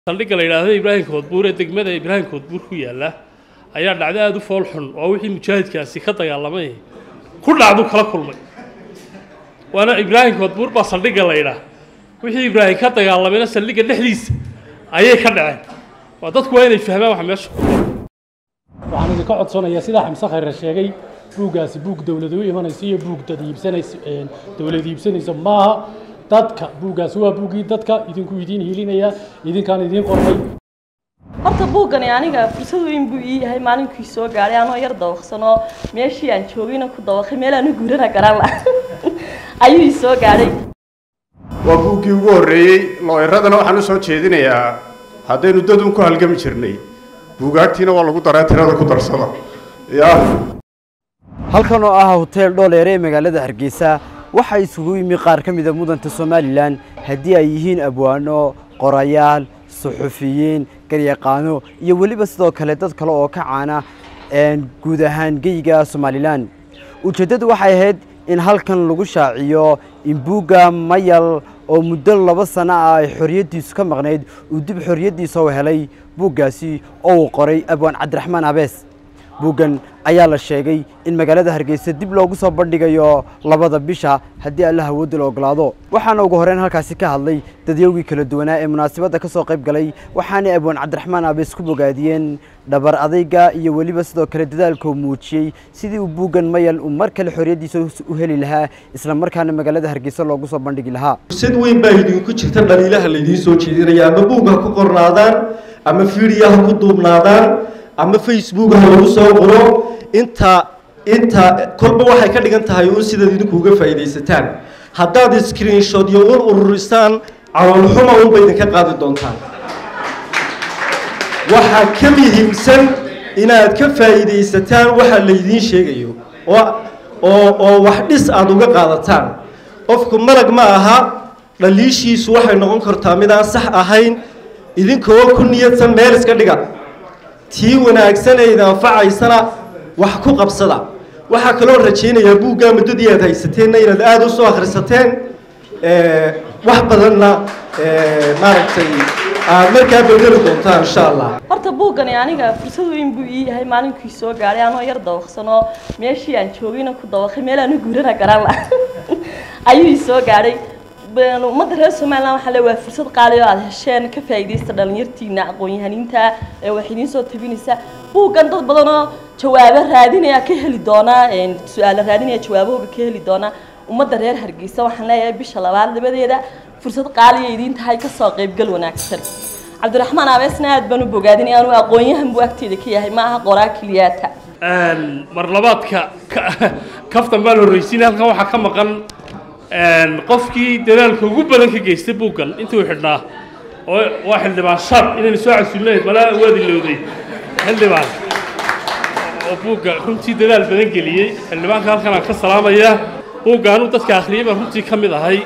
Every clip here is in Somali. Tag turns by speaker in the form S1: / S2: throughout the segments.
S1: saldhigga la yidhaahdo ibraahim koodbuur ee degmada ibraahim koodbuur ku yaalla ayaa dhacdo aada u fool xun oo wixii mujaahidkaasi ka dagaalamay ku dhacdu kala kulmay waana ibraahim koodbuur baa saldhigga la yidhaah wixii ibraahim ka dagaalamayna saldhigga dhexdiisa ayay ka dhaceen waa dadku waa inay fahmaan waxa meesha ku
S2: waxaan idinka codsanayaa sidaa xamse khayre sheegay buuggaasi buug dowlad u imanaysa iyo buug dad iibsanaysa dowlad iibsanaysa maaha dadka buuggaasi waa buuggii dadka idinku idiin hiilinaya idinkaan idiin qornay
S3: horta buuggani aniga fursad weyn buu ii yahay maalinkii soo gaadhay anoo yar dawaqsanoo meeshii aan joogayna ku dawaqay meel aan u guurana garan la ayuu ii soo gaadhay
S4: waa buuggii ugu horreeyey looyradana waxaan u soo jeedinayaa haddaynu dad un ku halgami jirnay buugaagtiina waa lagu daraa tirada ku darsada yaa
S5: halkan oo ah hoteel dhooleere ee magaalada hargeysa waxaa isugu yimi qaar ka mida mudanta somalilan haddii ay yihiin abwaano qorayaal suxufiyiin garyaqaano iyo weliba sidoo kale dad kale oo ka caana guud ahaan geyga somalilan ujeeddadu waxay ahayd in halkan lagu shaaciyo in buugga mayal oo muddo laba sano ah ay xorriyaddiisu ka maqnayd uu dib xorriyaddiisa u helay buuggaasi oo uu qoray abwaan cabdiraxmaan abees buuggan ayaa la sheegay in magaalada hargeysa dib loogu soo bandhigayo labada bisha haddii alla hawooda la ogolaado waxaana ugu horreyn halkaasi ka hadlay dadyowgii kala duwanaa ee munaasabadda ka soo qayb galay waxaanay abwaan cabdiraxmaan abees ku bogaadiyeen dhabar adayga iyo weliba sidoo kale dadaalka uu muujiyey sidii uu buuggan mayal uu mar kale xorriyaddiisa u heli lahaa isla markaana magaalada hargeysa loogu soo bandhigi lahaa
S6: fursad weyn baa idinku jirta dhaliilaha laydiin soo jeedinaya ama buug ha ku qornaadaan ama fiidiya ha ku duubnaadaan ama facebook ha lagu soo qoro inta inta kolba waxay ka dhigan tahay uun sidaad idinku uga faa'iidaysataan haddaad screenshot iyo ur ururisaan caloolxuma unba idinka qaadi doontaan waxaa ka muhiimsan inaad ka faa'iidaysataan waxa laydiin sheegayo oo oo oo wax dhis aada uga qaadataan qofku malag ma aha dhaliishiisu waxay noqon kartaa mid aan sax ahayn idinkoo ku niyadsan meel iska dhiga tii wanaagsanayda anfacaysana wax ku qabsada waxaa kaloo rajaynayaa buuggaa muddadii aad haysateenna inaad aada u soo akhrisateen wax badanna maaragtay aad markaa bedeli doontaan insha allah
S3: horta buuggani aniga fursad weyn buu ii yahay maalinkii soo gaadhay anoo yar dawaqsanoo meeshii aan joogayna ku dawaqay meel aan u guurana garan la ayuu ii soo gaadhay ummadda reer somalilan waxaa le waa fursad qaali oo aada hesheen ka faa'iidaysta dhalinyartiina aqoon-yahaniinta ee wax idiin soo tabinaysa buuggan dad badan oo jawaabo raadinaya ka heli doonaa su-aalo raadinaya jawaabahooga ka heli doonaa ummadda reer hargeysa waxaan leeyahay bisha labaad labadeeda fursad qaaliya idiin tahay kasoo qaybgal wanaagsan cabdiraxmaan abeesna aad baan u bogaadinaya anuu aqoon-yahan buu agteeda ka yahay ma aha qoraa keliyaata
S1: mar labaadka kaftan baan horreysiin halkan waxaa ka maqan qofkii dadaalka ugu badan ka geystay buuggan intuu xidhnaa oo waa xildhibaan shar inaynu soo casuulnayd malaa waad ilowday xildhibaan oo buugga runtii dadaal badan geliyey xildhibaanka halkan aan ka salaamaya buugga anuu dadka akhriyay baan runtii ka mid ahay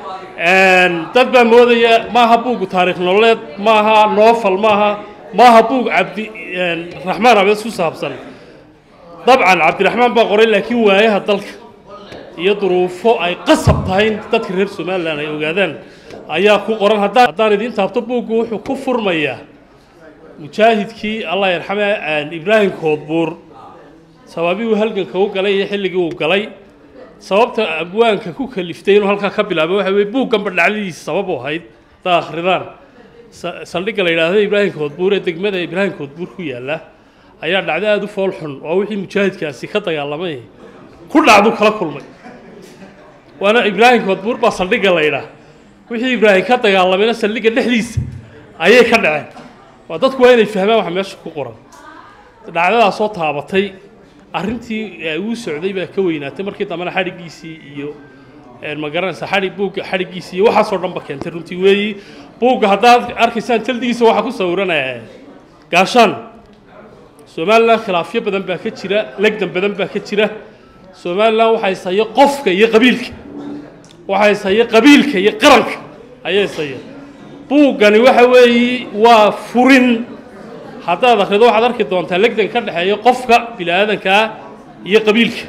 S1: dad baa moodaya maaha buuggu taariikh nololeed maaha noofal maaha maaha buug cabdi raxmaan abees ku saabsan dabcan cabdiraxmaan baa qoray laakiin waayaha dalka iyo duruufo ay qasab tahay in dadka reer somalilan ay ogaadaan ayaa ku qoran haddaan idiin taabto buuggu wuxuu ku furmayaa mujaahidkii allah yarxame ibraahim koodbuur sababii uu halganka u galay iyo xilligii uu galay sababta abwaanka ku kaliftay inuu halkaa ka bilaabo waxa weye buugganba dhacdadiisa sabab u ahayd haddaa akhridaan saldhigga la yidhaahdo ibraahim koodbuur ee degmada ibraahim koodbuur ku yaalla ayaa dhacdo aada u fool xun oo wixii mujaahidkaasi ka dagaalamay ku dhacdu kala kulmay waana ibraahim koodbuur baa saldhigga la yidhaah wixii ibraahim ka dagaalamayna saldhigga dhexdiisa ayay ka dhaceen waa dadku waa inay fahmaan waxa meesha ku qoran dhacdadaas soo taabatay arrintii uu socday baa ka weynaatay markii dambena xadhiggiisii iyo ma garanaysa xadhig buugga xadhiggiisii iyo waxaasoo dhan ba keentay runtii weeyi buugga haddaad arkaysaan jaldigiisa waxaa ku sawiranaya gaashaan somalilan khilaafyo badan baa ka jira legdan badan baa ka jira somalilan waxaa ishaya qofka iyo qabiilka waxaa ishaya qabiilka iyo qaranka ayaa ishaya buuggani waxa weeye waa furin haddaad akhrido waxaad arki doontaa legdan ka dhexeeya qofka bini aadankaa iyo qabiilka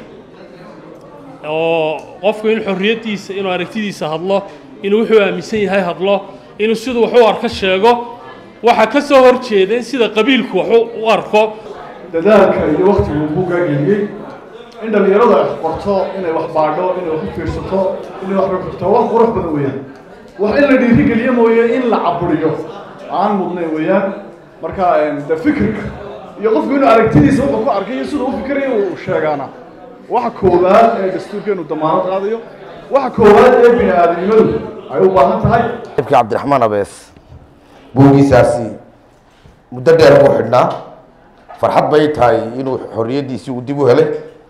S1: oo qofku in xorriyaddiisa inuu aragtidiisa hadlo inuu wuxuu aaminsan yahay hadlo inuu siduu wax u arka sheego waxaa ka soo hor jeeda in sida qabiilku wax u arko
S7: dadaalka iyo waktigu buuggaa geliyey in dhallinyaradu ay qorto inay wax baadho inay wax u fiirsato inay wax rogto wax qurux badan weeyaan wax in la dhiirigeliyo mooye in la caburiyo aan mudnayn weeyaan marka de fikirka iyo qofku inuu aragtidiisa wuxuu ku arkay iyo siduu u fikirayo uu sheegaana waxa koowaad ee dastuurkeenu damaanad qaadayo waxa koowaad ee bini aadamnimadu ay u baahan tahay
S8: ibkii cabdiraxmaan abees buuggiisaasi muddo dheer buu xidhnaa farxad bay tahay inuu xorriyaddiisii uu dib u helay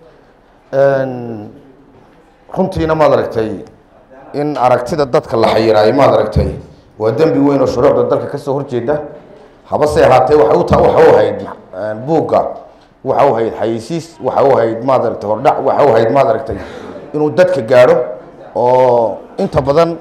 S8: runtiina maad aragtay in aragtida dadka la xayiraayo maad aragtay waa dembi weyn oo shuruucda dalka ka soo horjeeda habase ahaatee waxay u ta waxa u hayd buugga waxa u hayd xayeysiis waxa u hayd maad aragtay hordhac waxa u hayd maad aragtay inuu dadka gaadho oo inta badan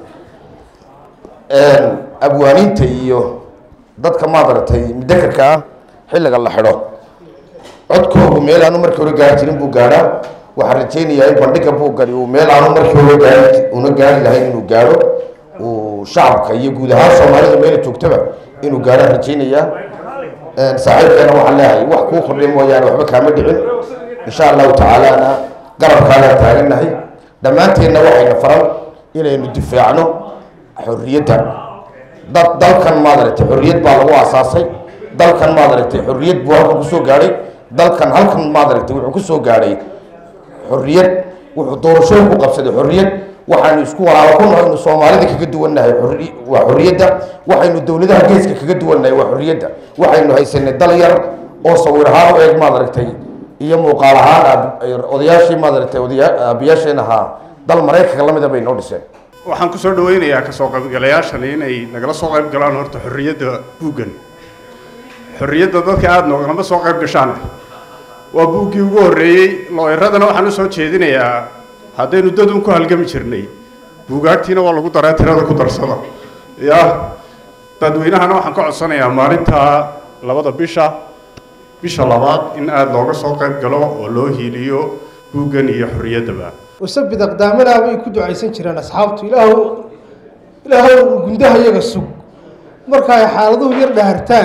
S8: abwaaniinta iyo dadka maad aragtay mudakarka ah xilliga la xidho codkoogu meel aanu markii hore gaari jirin buu gaadhaa waxaan rajaynayaa in bandhiga buuggani uu meel aanu markii hore gaari una gaari lahayn inuu gaadho uu shacabka iyo guud ahaan soomaalida meela joogtaba inuu gaadhaan rajaynayaa saaxiibkeena waxaan leeyahay wax kuu kordhay mooyaane waxba kaama dhicin insha allahu tacaalana garabkaagaan taagannahay dhammaanteenna waxayna faran inaynu difaacno xorriyadda dad dalkan maad aragtay xorriyad baa lagu aasaasay dalkan maad aragtay xorriyad buu halkan kusoo gaadhay dalkan halkan maad aragtay wuxuu kusoo gaadhay xorriyad wuxuu doorashooyin ku qabsaday xorriyad waxaanu isku walaalo ku nahay inu soomaalida kaga duwannahay xorri- waa xorriyadda waxaynu dowladaha geeska kaga duwannahay waa xorriyadda waxaynu haysanay dal yar oo sawir ahaan u eeg maad aragtay iyo muuqaal ahaan aab- odayaashii maad aragtay odaya- aabayaasheen ahaa dal maraykanka lamida bay noo dhiseen
S4: waxaan ku soo dhawaynayaa kasoo qaybgalayaashani inay nagala soo qayb galaan horta xorriyadda buuggan xorriyadda dadka aada noogalama soo qayb gashaan waa buuggii ugu horreeyey looyradana waxaan u soo jeedinayaa haddaynu dadun ku halgami jirnay buugaagtiina waa lagu daraa tirada ku darsada ya dadweynahana waxaan ka codsanayaa maalinta labada bisha bisha labaad in aada looga soo qayb galo oo loo hiiliyo buuggan iyo xorriyaddaba
S9: wasabid aqdaamanaa bay ku ducaysan jireen asxaabtu ilaahu ilaahu gundaha iyaga sug marka ay xaaladuhu yar dhahartaan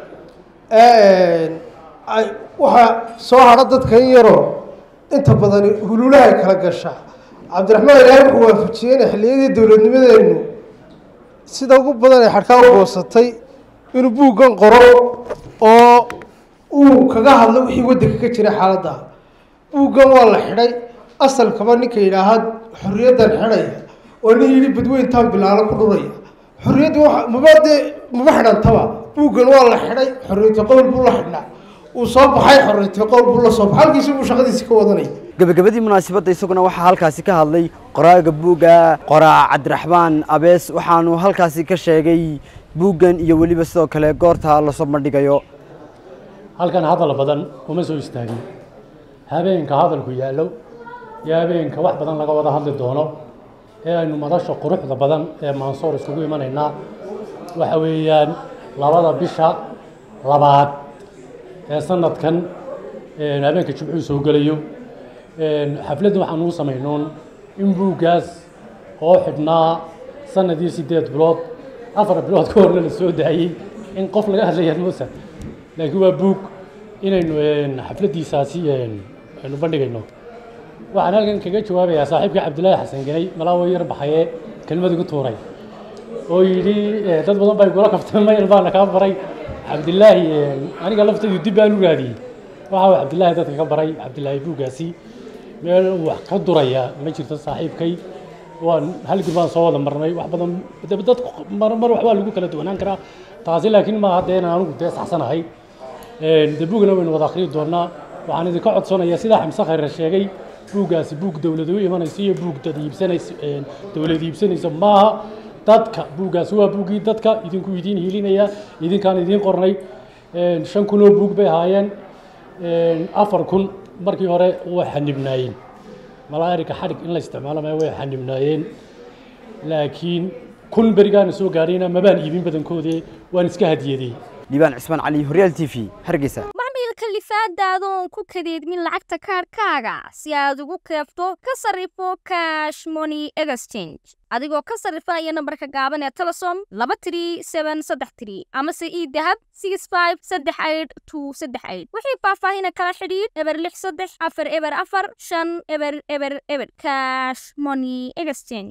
S9: ay waxaa soo hadha dadka in yaroo inta badan hululahay kala gasha cabdiraxmaan ilaahay wuxuu waafajiyey inay xilliyadii dowladnimadeennu sida ugu badan ay xadhkaa u goosatay inuu buuggan qoro oo uu kaga hadlo wixii waddanka ka jiray xaaladda buuggan waa la xidhay asalkaba ninka yidhaahaa xorriyaddan xidhaya oo nin yidhi badweyntaan bilaalo ku dhuraya xorriyadda waa maba dee maba xidhantaba buuggan waa la xidhay xorriyata qowl buu la xidhnaa uu soo baxay xorriyata qowl buu la soo baxay halkiisi buu shaqadiisi ka wadanaya
S5: gabagabadii munaasabadda isaguna waxaa halkaasi ka hadlay qoraaga buugga qoraac cabdiraxmaan abees waxaanu halkaasi ka sheegay buuggan iyo weliba sidoo kale goorta lasoo bandhigayo
S2: halkan hadal badan uma soo istaagin habeenka hadalku yaallo iyo habeenka wax badan laga wada hadli doono ee aynu madasha quruxda badan ee maansoor iskugu imanaynaa waxa weeyaan labada bisha labaad ee sanadkan een, habeenka jimcuhu soo gelayo een, xafladda waxaan uu samaynoon in buuggaas oo xidhnaa sanadii sideed bilood afar bilood ka horna la soo daayey in qof laga hadlaya muusa laakiin waa buug inaynu een, xafladdiisaasi een, aynu bandhigayno waxaan halkan kaga jawaabayaa saaxiibka cabdilaahi xasan ganay malaawo yar baxaye kelmad igu tuuray oo yidhi eh, dad badan baa igula kaftay mayl baana kaa baray cabdilaahi eh, aniga laftaydu dib baan u raadiyey waxa uu cabdilaahi dadka ka baray cabdilaahi buuggaasi meel uu wax ka duraya ma jirto saaxiibkay waan halgii baan soo wada marnay wax badan dad dad mar mar waxbaa lagu kala duwanaan karaa taasi laakiin maaha dee inaan anigu dee saxsanahay Een, dee buugna waynu wada akhriyi doonaa waxaan idinka codsanayaa sidaa xamse khayre sheegay buuggaasi buug dowlad u imanaysa iyo buug dad iibsanaysa een, dowlad iibsanaysa maaha dadka buuggaasi waa buuggii dadka idinku idiin hiilinaya idinkaan idiin qornay Een, shan kun oo buug bay ahaayeen Een, afar kun markii hore way xanibnaayeen malaairika xadhig in la isticmaalo maya way xanibnaayeen laakiin kun berigaana soo gaadhayna mabaan iibin badankoodii waan iska hadiyaday
S5: liibaan cismaan cali horyaal t v hargeysa
S10: macmiil kalifaadaada oon ku kadeedmin lacagta kaadhkaaga si aad ugu keefto ka sarrifo cash money exchange adigoo ka sarrifaya nambarka gaaban ee telesom laba tiri seben saddex tiri amase ii dahab six five saddex eight two saddex eight wixii faahfaahina kala xidhiidh eber lix saddex afar eber afar shan eber eber eber cash money exchange